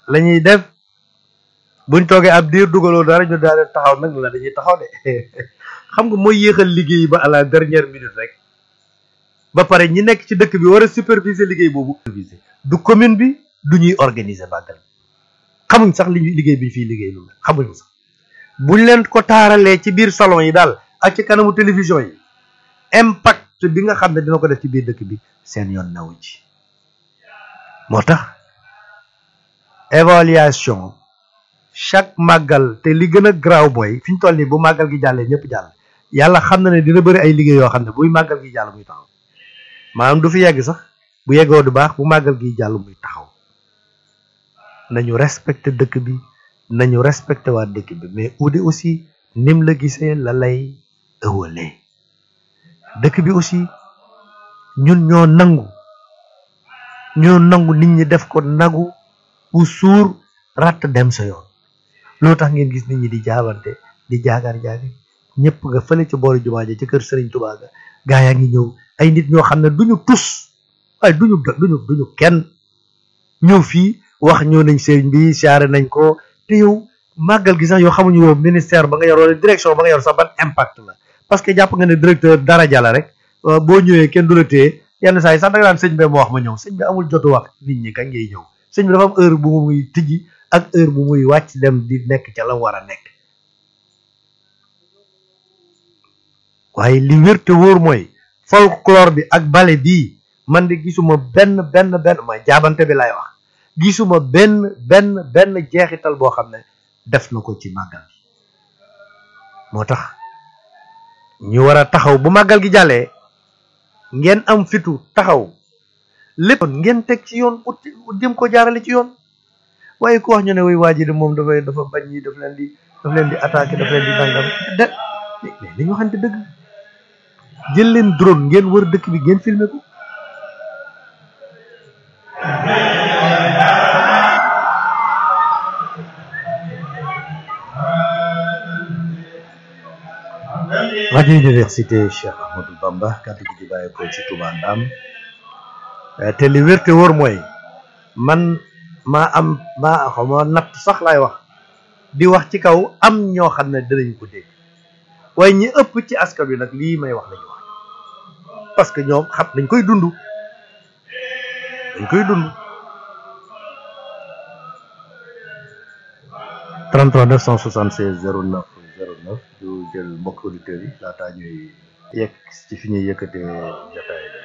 la ñuy def buñ toogee ab diir dugaloo dara ñu daal di taxaw nag la dañuy taxaw de xam nga mooy yéexal liggéey ba à la dernière minute rek ba pare ñi nekk ci dëkk bi war a superviser liggéey boobu. superviser du commune bi du ñuy organiser màggal xamuñ sax li ñuy liggéey bi ñu fiy liggéey lu xamuñ sax buñ leen ko taaralee ci biir salon yi daal ak ci kanamu télévision yi impact bi nga xam ne dina ko def ci biir dëkk bi seen yoon nawu ci moo tax évaluation chaque màggal te li gën a garaaw mooy fi ñu toll nii bu màggal gi jàllee ñëpp jàll yàlla xam na ne dina bëri ay liggéey yoo xam ne buy màggal gi jàll muy taxaw maanaam du fi yegg sax bu yeggoo du baax bu màggal gi jàll muy taxaw nañu respecté dëkk bi nañu respecté waa dëkk bi mais Oudé aussi nim la gisee la lay ëwalee dëkk bi aussi ñun ñoo nangu ñoo nangu nit ñi def ko nagu bu suur ratt dem sa yoon loo tax ngeen gis nit ñi di jaabante di jaagar jaagi ñëpp nga fële ci boori jumaa ja ci kër Serigne Touba ga gaa yaa ngi ñëw ay nit ñoo xam ne duñu tus waaye duñu duñu duñu kenn ñëw fii wax ñëw nañ sëriñ bi siyaare nañ ko te yow màggal gi sax yow xamuñu yow ministère ba nga yor wala direction ba nga yor sax ban impact la parce que jàpp nga ne directeur dara jàlla rek boo ñëwee kenn du la téye yenn saa yi sax da nga daan sëñ bi moo wax ma ñëw sëñ bi amul jotu wax nit ñi kañ ngay ñëw sëñ bi dafa am heure bu muy tijji ak heure bu muy wàcc dem di nekk ca la war a nekk waaye li wér te wóor mooy folklore bi ak bale bii man de gisuma benn benn benn ma jaabante bi lay wax gisuma benn benn benn jeexital boo xam ne def na ko ci màggal gi moo tax ñu war a taxaw bu màggal gi jàllee ngeen am fitu taxaw lépp ngeen teg ci yoon ut jëm ko jaarale ci yoon waaye ku wax ñu ne way waa ji de moom dafay dafa bañ ñi daf leen di daf leen di attaqué daf leen di nangam de mais dañu waxante dëgg jël leen drone ngeen wër dëkk bi ngeen filmer ko rajo université Cheikh Ahmadou Bamba kàddu gi di bàyyi ko ci Touba Ndam te li wér te wóor mooy man maa am maa xaw ma natt sax laay wax di wax ci kaw am ñoo xam ne dinañ ko dégg waaye ñi ëpp ci askan wi nag lii may wax lañu wax parce que ñoom xam dañ koy dund dañ koy dund 33 976 09 09 du jël mbokk auditeurs yi laataa ñuy yegg ci fi ñuy yëkkatee jotaay bi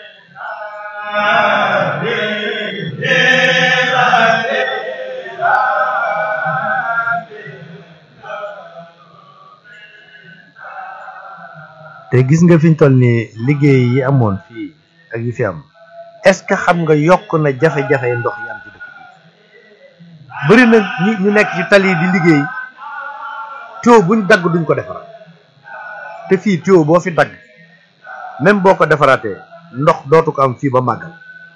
te gis nga fi ñu toll nii liggéey yi amoon fii ak yi fi am est-ce que xam nga yokk na jafe-jafe ndox yi am ci dëkk bi bëri na ñi ñu nekk ci tali di liggéey tuyau buñ dagg duñ ko defaraat te fii tuyau boo fi dagg même boo ko defaraatee ndox dootu ko am fii ba màggal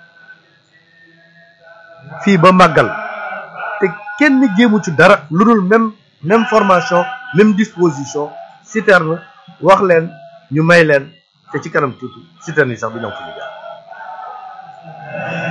fii ba màggal te kenn jéemu ci dara lu dul même même formation même disposition citerne wax leen ñu may leen te ci kanam tuuti citerne yi sax du ñëw fu ñu jaar